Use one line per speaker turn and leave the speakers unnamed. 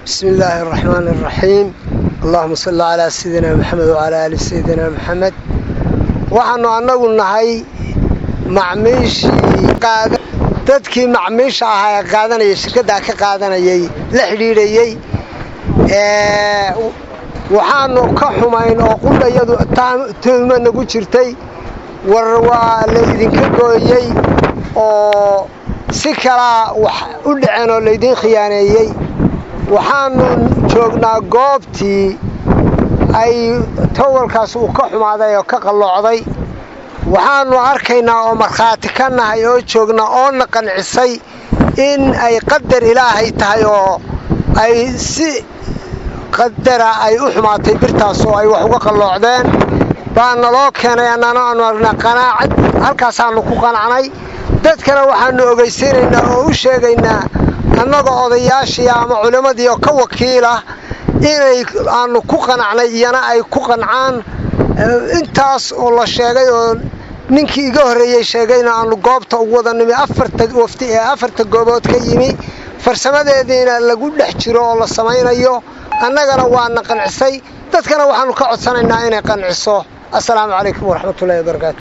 bismi illaahi araxmaani araxiim allahuma salli calaa sayidina maxamed wacalaa aali sayidina maxamed waxaannu annagu nahay macmiishii dadkii macmiisha ahaa ee qaadanayay shirkaddaa ka qaadanayay la xidhiidhayey waxaannu ka xumayn oo qudhayadu tuhma nagu jirtay war waa laydinka gooyey oo si kalaa wax u dhaceen oo laydiin khiyaaneeyey waxaannu joognaa goobtii ay tawalkaas uu ka xumaaday oo ka qalloocday waxaannu arkaynaa oo markhaati ka nahay oo joognaa oona qancisay in ay qadar ilaahay tahay oo ay si qadara ay u xumaatay birtaas oo ay wax uga qalloocdeen baa naloo keenay annana aanu argnaa qanaacad halkaasaannu ku qanacnay dadkana waxaannu ogaysiinaynaa oo u sheegaynaa annaga odayaashii ama culimmadii oo ka wakiilah inay aanu ku qanacnay iyana ay ku qancaan intaas oo la sheegay oo ninkii iga horreeyey sheegayna aanu goobta ugu wada nimi afarta wafti ee afarta goobood ka yimi farsamadeediina lagu dhex jiro oo la samaynayo annagana waana qancisay dadkana waxaannu ka codsanaynaa inay qanciso assalaamu calaykum waraxmatullahi wabarakaatu